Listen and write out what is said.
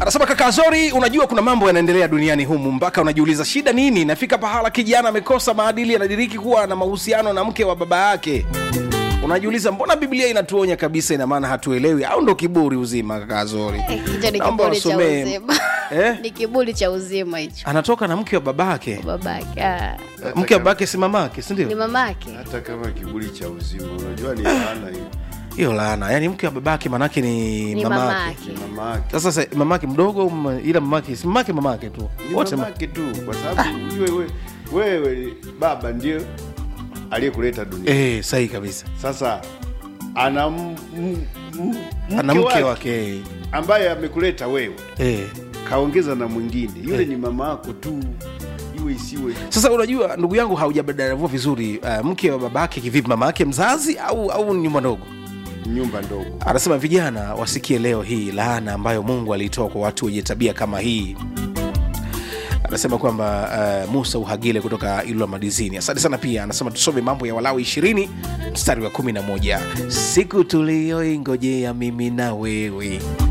anasema kaka zori unajua kuna mambo yanaendelea duniani humu mpaka unajiuliza shida nini nafika pahala kijana amekosa maadili anadiriki kuwa na mahusiano na mke wa baba yake unajiuliza mbona biblia inatuonya kabisa ina maana hatuelewi au ndo kiburi uzima kaka zori Eh, hicho ni Naomba kiburi cha wasomee. uzima Eh? ni kiburi cha uzima hicho anatoka na mke wa babake babake ah, mke wa babake si mamake ni sindio mamake hata kama kiburi cha uzima unajua ni laana hiyo hiyo laana yaani mke wa babake manake ni, ni mamake mamake ni mamake sasa sa- mamake mdogo m- ila mamake si mamake mamake tu ni wote ma- mamake tu kwa sababu ujue we- wewe baba ndio aliyekuleta dunia eh, sahi kabisa sasa ana m- m- m- ana mke wake ambaye amekuleta wewe eh. kaongeza na mwingine yule ni mama yako tu iwe isiwe sasa unajua ndugu yangu haujabadaravua vizuri uh, mke wa babake kivipi mama yake mzazi au au ni nyumba ndogo nyumba ndogo anasema vijana wasikie leo hii laana ambayo mungu aliitoa kwa watu wenye tabia kama hii anasema kwamba uh, musa uhagile kutoka ilula madizini asante sana pia anasema tusome mambo ya walawi ishirini mstari wa kumi na moja siku tuliyoingojea mimi na wewe